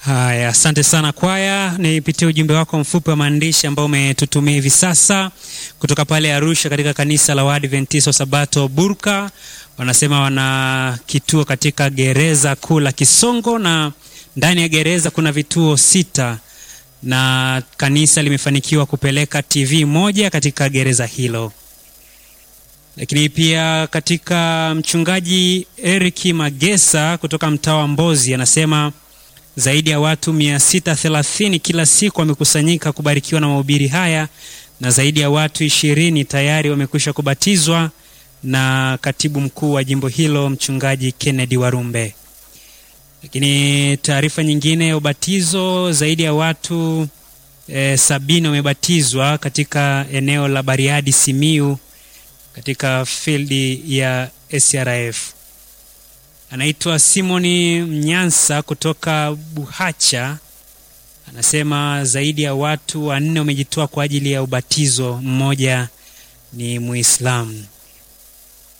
Haya, asante sana kwaya. Nipitie ujumbe wako mfupi wa maandishi ambao umetutumia hivi sasa kutoka pale Arusha katika kanisa la Waadventista wa Sabato Burka. Wanasema wana kituo katika gereza kuu la Kisongo, na ndani ya gereza kuna vituo sita, na kanisa limefanikiwa kupeleka TV moja katika gereza hilo. Lakini pia katika mchungaji Eric Magesa kutoka mtaa wa Mbozi anasema zaidi ya watu 630 kila siku wamekusanyika kubarikiwa na mahubiri haya na zaidi ya watu ishirini tayari wamekwisha kubatizwa na katibu mkuu wa jimbo hilo mchungaji Kennedy Warumbe. Lakini taarifa nyingine ya ubatizo, zaidi ya watu e, sabini wamebatizwa katika eneo la Bariadi Simiu katika fildi ya SRF. Anaitwa Simoni Mnyansa kutoka Buhacha, anasema zaidi ya watu wanne wamejitoa kwa ajili ya ubatizo, mmoja ni Muislamu.